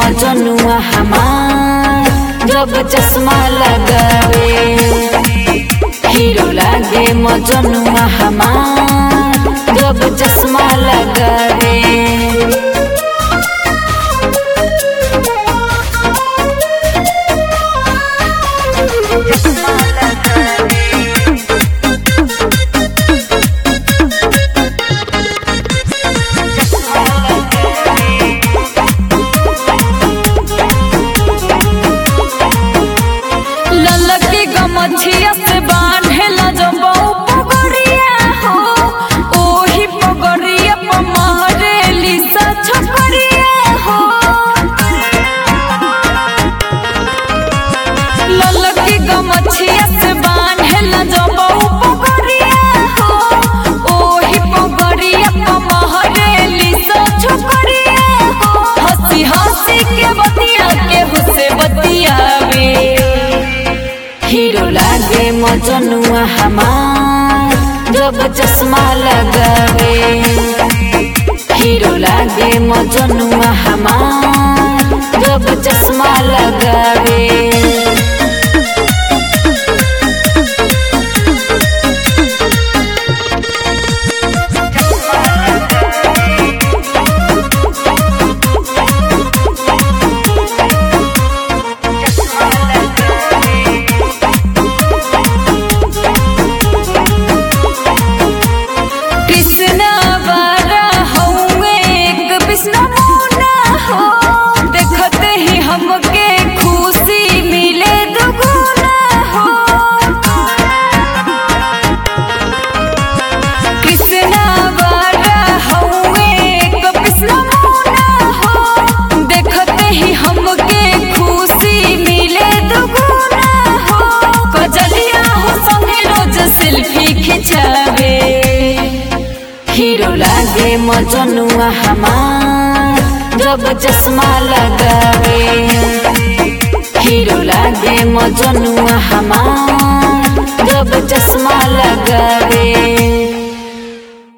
मजनुआ हमार जब चश्मा लगावे हीरो लागे मजनुआ हमार जब चश्मा लगावे ललकी गमछिया से बांधेला जबौ पगड़िया हो ओही पगड़िया पर मारेली सा छकड़िया हो ललकी गमछिया से बांधेला जबौ पगड़िया हो ओही पगड़िया पर मारेली सा छकड़िया हो हंसी हंसी के बतिया के हुसे बतियावे हीरो लागे मजनुआ हमार जब चश्मा लगावे हीरो लागे मजनुआ हमार जब चश्मा लगावे कृष्णा वारा हउए एक विष्णु मुना हो देखते ही हमके खुशी मिले दुगुना हो कृष्णा वारा हउए एक विष्णु मुना हो देखते ही हमके खुशी मिले दुगुना हो कजलिया हो संगे रोज सेल्फी खिंचावे हीरो लागे मजनुआ हमार जब चश्मा लगावे हीरो लागे मजनुआ हमार जब चश्मा लगावे